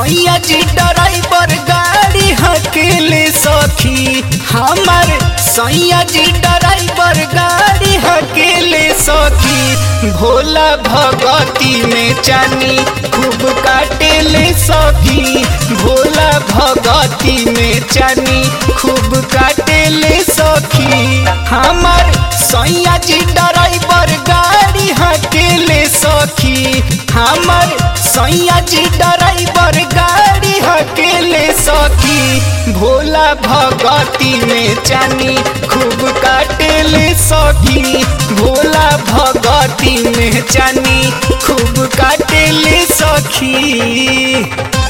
सैया जी ड्राइवर गाड़ी हकेले सखी हमर सैया जी ड्राइवर गाड़ी हकेले सखी भोला भगती में चानी खूब काटेले सखी भोला भगती में चानी खूब काटेले सखी हमर सैया जी ड्राइवर गाड़ी हकेले सखी हमर सैया जी ड्राइवर गाड़ी हकेले सखी भोला भगती में चानी खूब काटेले सखी भोला भगती में चानी खूब काटेले सखी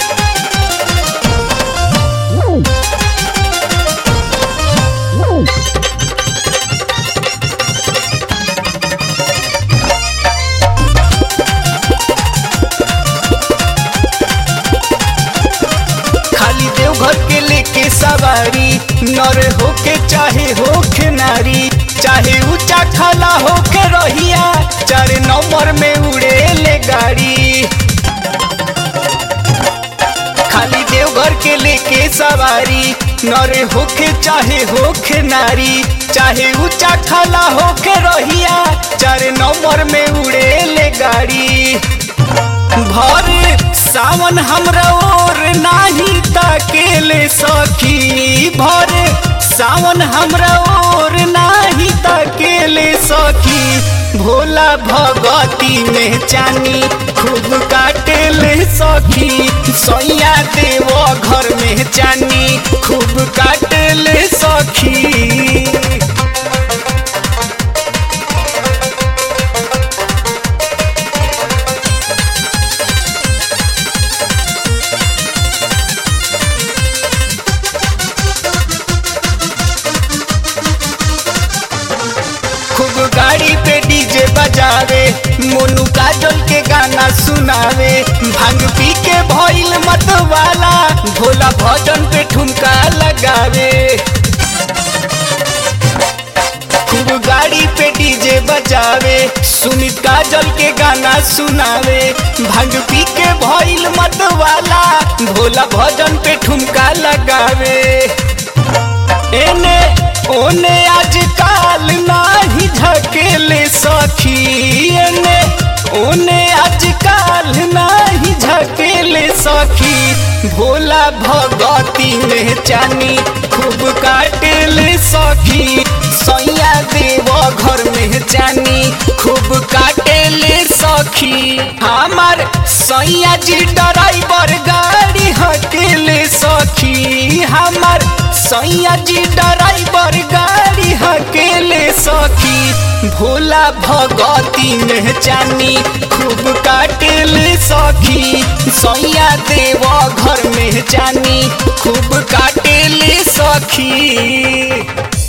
खाली देवघर के लेके सवारी नर होके चाहे होके नारी चाहे ऊंचा खाला होके रहिया चार नंबर में उड़े ले गाड़ी खाली देवघर के लेके सवारी नर होके चाहे होके नारी चाहे ऊंचा खाला होके रहिया चार नंबर में उड़े ले गाड़ी भर सावन हमरा और नाही ताकेले सखी भर सावन हमरा और नाही ताकेले सखी भोला भगती में चानी खूब काटेले सखी सैया देव घर में चानी खूब काटेले सखी खूब गाड़ी पे डीजे बजावे मोनू काजल के गाना सुनावे भांग पी के भइल मत वाला भोला भजन पे ठुमका लगावे खूब गाड़ी पे डीजे बजावे सुमित काजल के गाना सुनावे भांग पी के भइल मत वाला भोला भजन पे ठुमका लगावे एने ओने आजकाल नाही झकेले सखी एने ओने आजकाल नाही झकेले सखी भोला भगती में चानी खूब काटेले सखी सैया देव घर में चानी खूब काटेले सखी हमार सैया जी ड्राइवर गाड़ी हकेले सखी हमार सैया जी ड्राइवर गाड़ी हकेले सखी भोला भगती में चानी खूब काटेले सखी सैया देव घर में चानी खूब काटेले सखी